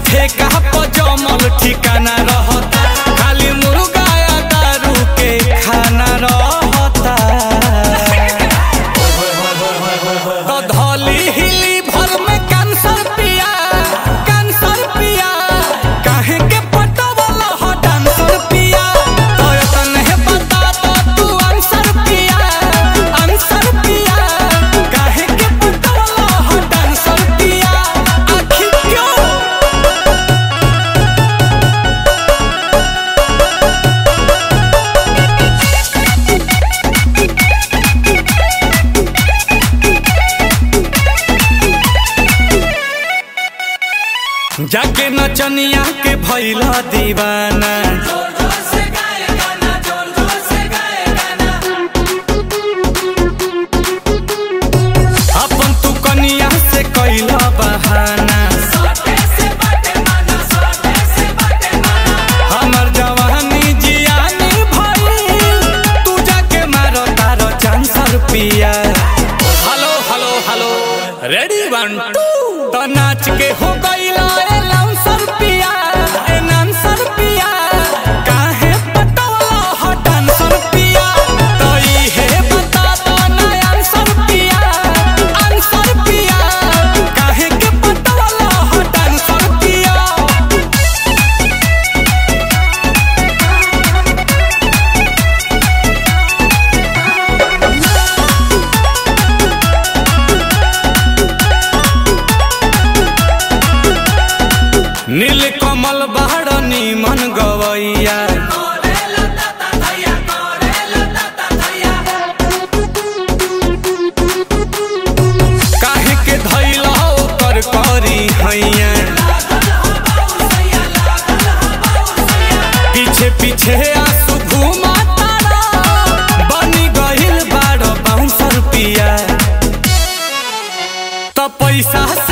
ठेका पर जमल ठिकाना रहता खाली मुर्गा या दारू के खाना रहता तो धौली हिली भर में कैंसर पिया कैंसर पिया काहे के पटवल ह डांसर पिया तो तने बता दो तू आंसर पिया आंसर पिया काहे के पटवल ह डांसर पिया आखिर क्यों जाके नचनिया के भैला दीवाना अपन तू कनिया से कैला बहाना हमर जवानी जियानी भइल तू जाके मारो तारो चांसर पिया hello hello hello ready one two तो नाच के हो गईला ए लाउंसर पिया ए नांसर पिया काहे पटवला हो डांसर पिया तो इहे बता दो ना आंसर पिया आंसर पिया काहे के पटवला हो डांसर पिया नील कमल बाड़ निमन गवैया काहे के धैला ओकर करी हैया पीछे पीछे आंसू घुमा तारा बनी गइल बाड़ बाउंसर पिया तो पैसा